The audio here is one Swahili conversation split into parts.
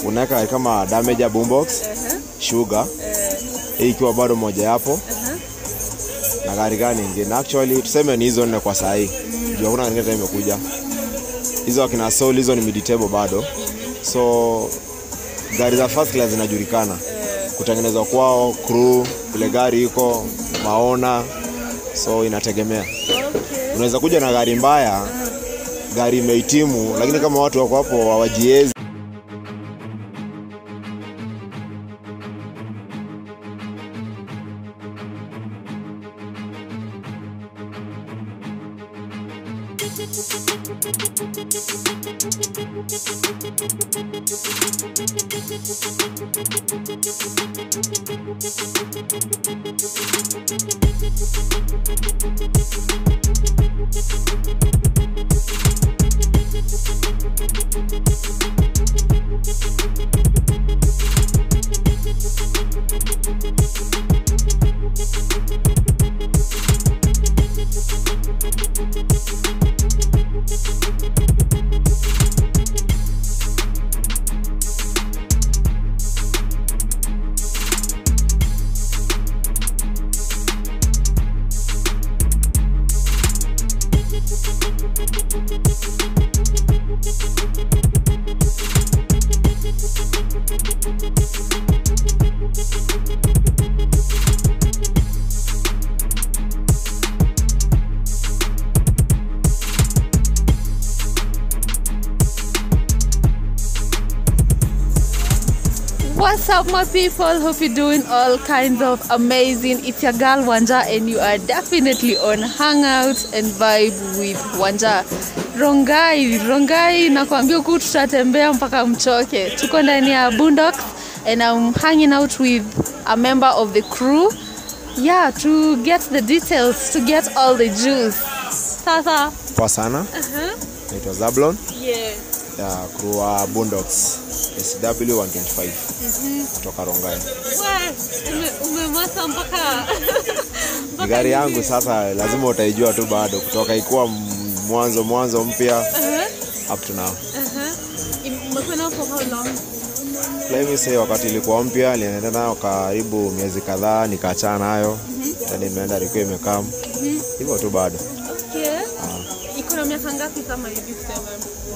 unaweka gari kama damager boombox Ehe. sugar Eh, hii ikiwa bado moja yapo ehe. na gari gani ingine actually tuseme ni hizo nne kwa saa hii juu hakuna gari ingine imekuja hizo akina soul hizo ni miditable bado so gari za first class zinajulikana kutengenezwa kwao crew vile gari iko maona so inategemea Okay. unaweza kuja na gari mbaya gari imehitimu lakini kama watu wako hapo hawajiezi What's up, my people? Hope you're doing all kinds of amazing. It's your girl Wanja, and you are definitely on Hangout and Vibe with Wanja. Rongai, Rongai, nakwambia huku tutatembea mpaka mchoke. Tuko ndani ya Boondocks and I'm hanging out with a member of the crew. Yeah, to get the details, to get all the juice. Sasa, poa sana naitwa zablon yeah. ya crew wa bundox sw 125 kutoka rongai umemasa mpaka ni gari yangu sasa lazima utaijua tu bado kutoka ikuwa m- mwanzo mwanzo mpya up to now Umekuwa for how long? Let me say wakati ilikuwa mpya nilienda nayo karibu miezi kadhaa nikaachana nayo then imeenda ilikuwa imekaa hivyo tu bado Okay. Iko na miaka ngapi kama hivi tuseme?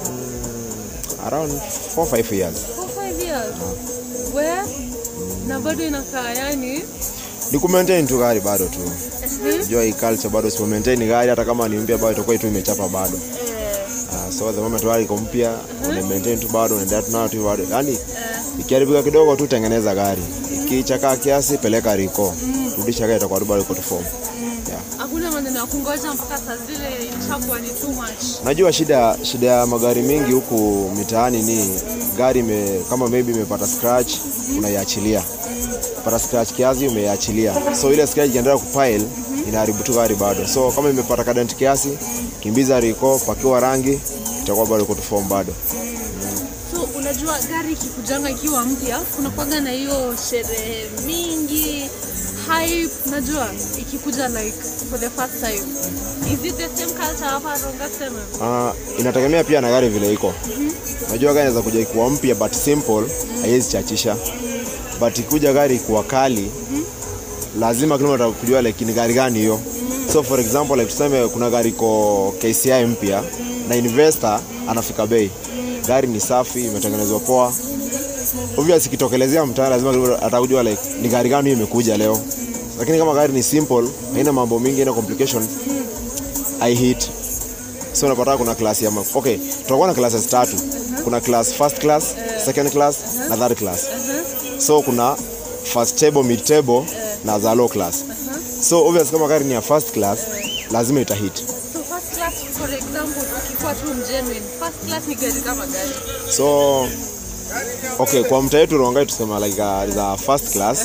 around 4 5 years Four, five years. Where? Na bado inakaa yani ni kumaintain tu gari bado tu jua hii culture bado sipo maintain gari hata kama ni mpya bado itakuwa tu imechapa bado uh, so the moment gari iko mpya una maintain tu bado unaendelea tu nayo tu bado yani ikiharibika kidogo tu tengeneza gari ikichakaa kiasi peleka riko rudisha gari itakuwa tu bado iko tu form yeah. hakuna maneno ya kungoja mpaka saa zile ilishakuwa ni too much. Najua shida shida ya magari mengi huku mitaani ni gari ime, kama maybe imepata scratch unaiachilia, pata scratch kiasi umeiachilia, so ile scratch ikiendelea kupile inaharibu tu gari bado. So kama imepata kadent kiasi, kimbiza riko, pakiwa rangi, itakuwa bado iko tu form bado. So unajua gari ikikujanga ikiwa mpya kunakuwaga na hiyo sherehe mingi hype, najua ikikuja like for the first time. Is it the same culture hapa Ronga sema? Uh, inategemea pia na gari vile iko. Unajua gari inaweza kuja ikuwa mpya but simple, haiwezi chachisha. But ikuja gari ikuwa kali, lazima kila mtu atakujua like ni gari gani hiyo. So for example like tuseme kuna gari iko KCI mpya na investor anafika bei. Gari ni safi, imetengenezwa poa. Obviously ikitokelezea mtaani lazima kila mtu atakujua like ni gari gani hiyo imekuja leo. Lakini kama gari ni simple, haina mambo mingi, haina complication, I hit so unapata kuna class ya ma- okay tutakuwa na classes tatu kuna class first class second class na third class so kuna first table mid table na za low class so obvious kama gari ni ya first class lazima itahit So first class for example ukikuwa tu mgenuine, first class ni gari kama gari. so okay kwa mtaa yetu rongai tusema like uh, za first class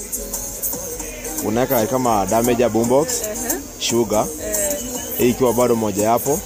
unaweka gari kama damager boombox sugar hii ikiwa bado moja yapo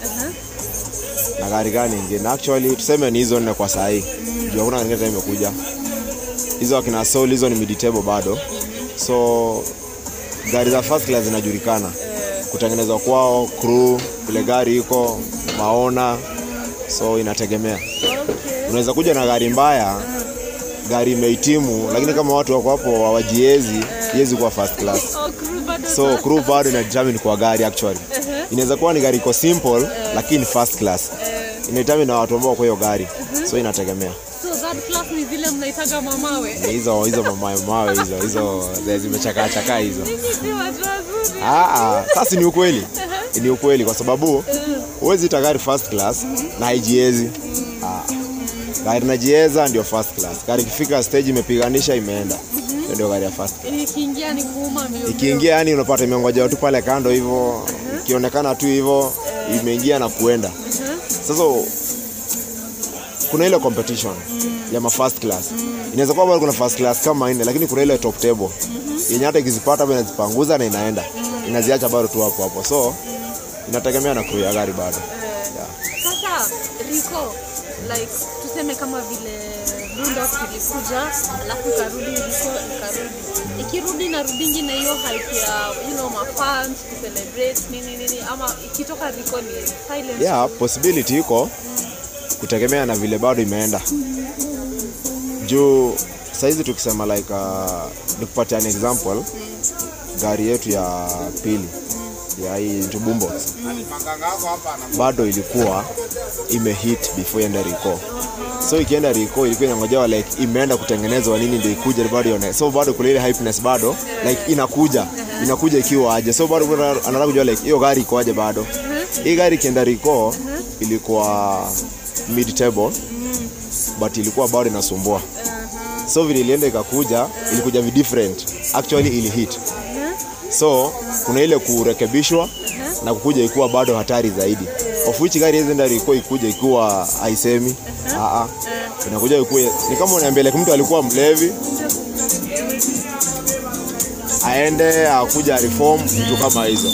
na gari gani ingine actually tuseme ni hizo nne kwa saa hii juu hakuna gari ingine imekuja hizo akina soul hizo ni miditable bado so gari za first class zinajulikana kutengenezwa kwao crew vile gari iko maona so inategemea Okay. unaweza kuja na gari mbaya gari imehitimu lakini kama watu wako hapo hawajiezi iwezi kuwa first class Oh, crew bado so first crew bado ina determine kwa gari actually inaweza kuwa ni gari iko simple lakini first class ina determine na watu ambao kwa hiyo gari so inategemea So third class ni zile mnaitaga mamawe. Ni hizo hizo mamawe mawe hizo hizo zenye zimechakaa chakaa hizo Nyinyi si watu wazuri. Ah, ah, sasa ni ukweli ni ukweli kwa sababu huwezi ita gari first class na haijiezi Ah, gari najieza ndio first class gari ikifika stage imepiganisha imeenda Hiyo ndio gari ya first class. Ikiingia ni kuuma mbio. ikiingia yani unapata imeongoja tu pale kando hivyo ikionekana tu hivyo imeingia na kuenda sasa kuna ile competition ya ma first class inaweza kuwa bado kuna first class kama nne lakini kuna ile top table yenye hata ikizipata bado inazipanguza na inaenda inaziacha bado tu hapo hapo so inategemea na crew ya gari bado yeah. Sasa Rico, like tuseme kama vile Bundox ilikuja alafu ikarudi Rico ikarudi. Ikirudi na rudingi na hiyo hype ya you know mafans kucelebrate nini nini ama ikitoka Rico ni silent. yeah, possibility iko kutegemea na vile bado imeenda juu saizi tukisema like uh, nikupatia an example gari yetu ya pili ya hii Tubumbox bado ilikuwa imehit before iende Rico so ikienda Rico ilikuwa inangojewa like imeenda kutengenezwa nini ndio ikuje bado ione so bado kuna ile hypeness bado like inakuja inakuja ikiwa aje so bado kuna- anataka kujua like hiyo gari iko aje bado hii gari ikienda Rico ilikuwa mid table but ilikuwa bado inasumbua so vile ilienda ikakuja ilikuja vi different actually ili hit so kuna ile kurekebishwa na kukuja ikuwa bado hatari zaidi of which gari hizi ndari ikuwa ikuja ikiwa haisemi Aa, inakuja ikuwa ni kama unaambia like mtu alikuwa mlevi aende akuja reform vitu kama hizo